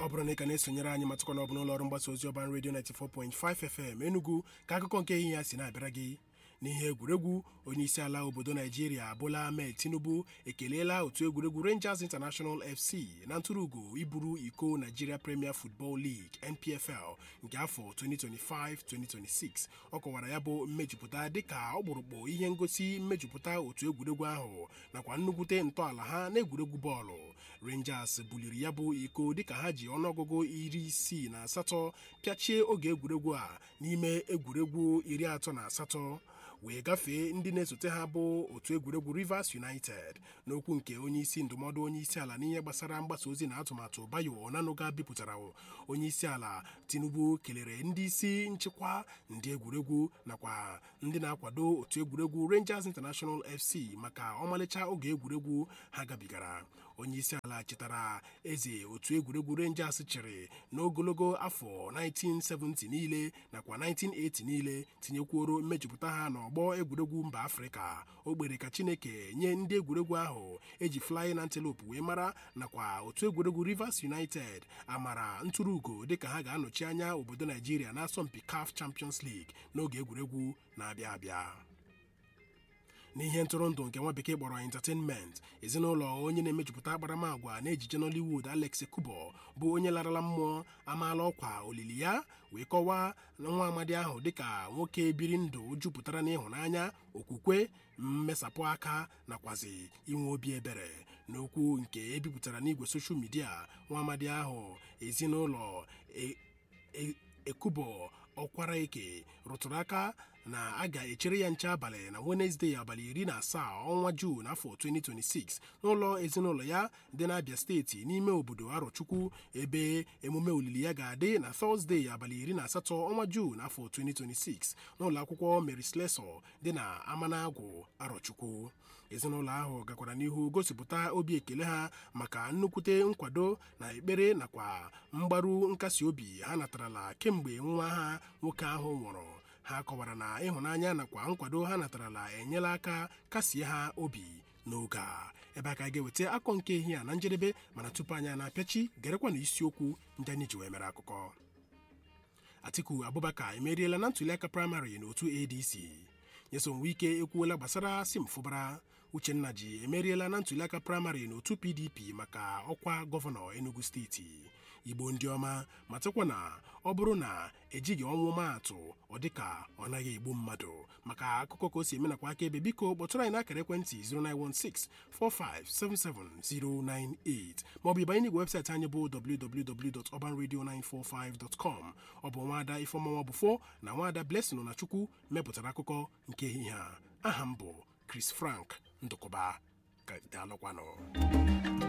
bụrụ na ị ka na-esonyere anyị matụkọ na ọ bụ n'ụlọ ọrụ mgbasa ozi ọban redio 94.5 FM Enugu ka akụkọ nke ehihie ya si na-abịara gị n'ihe egwuregwu onye isi ala obodo naijiria Bola Ahmed Tinubu ekeleela otu egwuregwu Rangers International FC na ntụrụugo iburu iko Nigeria Premier Football League NPFL nke afọ 2025-2026 ọ kọwara ya bụ mmejupụta dịka ọkpụrụkpụ ihe ngosi mmejupụta otu egwuregwu ahụ nakwa nnukwute ntọala ha n'egwuregwu bọọlụ Rangers buliri ya bụ iko dịka ha ji ọnụọgụgụ iri isii na asatọ pịachie oge egwuregwu a n'ime egwuregwu iri atọ na asatọ wee gafee ndị na-esote ha bụ otu egwuregwu Rivers United n'okwu nke onye isi ndụmọdụ onye isi ala n'ihe gbasara mgbasa ozi na atụmatụ Bayo Onanuga bipụtara onye isi ala Tinubu kelere ndị isi nchịkwa ndị egwuregwu nakwa ndị na-akwado otu egwuregwu Rangers International FC maka ọmalịcha oge egwuregwu ha gabigara onye isi ala chetara eze otu egwuregwu Rangers chịrị n'ogologo afọ 1970 niile nakwa 1980 niile tinyekwuoro mmejupụta ha n'ọgbọ egwuregwu mba afrịka o kpere ka chineke nye ndị egwuregwu ahụ eji Flying Antelope wee mara nakwa otu egwuregwu Rivers United amara ntụrụugo dịka ha ga-anọchi anya obodo naijiria n'asọmpi CAF Champions League n'oge egwuregwu na-abịa abịa n'ihe ntụrụndụ nke nwa bekee kpọrọ entertainment ezinụlọ onye na-emejupụta akparamagwa na ejije Nollywood Alex Kubo bụ onye larala mmụọ amaala ọkwa olili ya wee kọwaa nwa amadi ahụ dịka nwoke biri ndụ jupụtara n'ịhụnanya okwukwe mmesapụ aka nakwazi inwe obi ebere n'okwu nke ebipụtara n'igwe soshal midia nwa amadi ahụ ezinụlọ ekubo ọkwara eke rụtụrụ aka na a ga-echere ya nche abalị na Wenezdee abalị iri na asaa ọnwa Juun afọ 2026 n'ụlọ ezinụlọ ya dị n'Abia steeti n'ime obodo Arọchukwu ebe emume olili ya ga-adị na Tọzdee abalị iri na asatọ ọnwa Juun afọ 2026 n'ụlọ akwụkwọ Mary Slessor dị na Amanagụ Arọchukwu ezinụlọ ahụ gakwara n'ihu gosipụta obi ekele ha maka nnukwute nkwado na ekpere nakwa mgbaru nkasi obi ha natarala kemgbe nwa ha nwoke ahụ nwụrụ ha kọwara na ịhụnanya nakwa nkwado ha natarala enyela aka kasie ha obi n'oge a ebe a ka ga-eweta akọ nke ehi a na njedebe mana tupu anyị na-apịachi gerekwa na isiokwu ndị anyị ji wee mere akụkọ Atiku Abubakar emeriela na ntụliaka praịmarị n'otu ADC Nyesom Wike ekwuola gbasara Simfụbara Uchenna ji emeriela na ntụliaka praịmarị n'otu PDP maka ọkwa gọvanọ Enugu steeti Igbo ndị ọma matakwa na ọ bụrụ na ejighị ọnwụ maatụ ọ dịka ọ naghị egbu mmadụ maka akụkọ ka o si eme nakwa akaebe biko kpọtụrụ anyị n'akara ekwentị 09164577098 maọbụ ịbanye n'igwe webụsaịtị anyị bụ www.urbanradio945.com ọ bụ nwaada Ifeọma Bụfọ na nwaada Blessing na Chukwu mepụtara akụkọ nke ehihie a aha m bụ Chris Frank Ndụkọba ka daalụkwanụ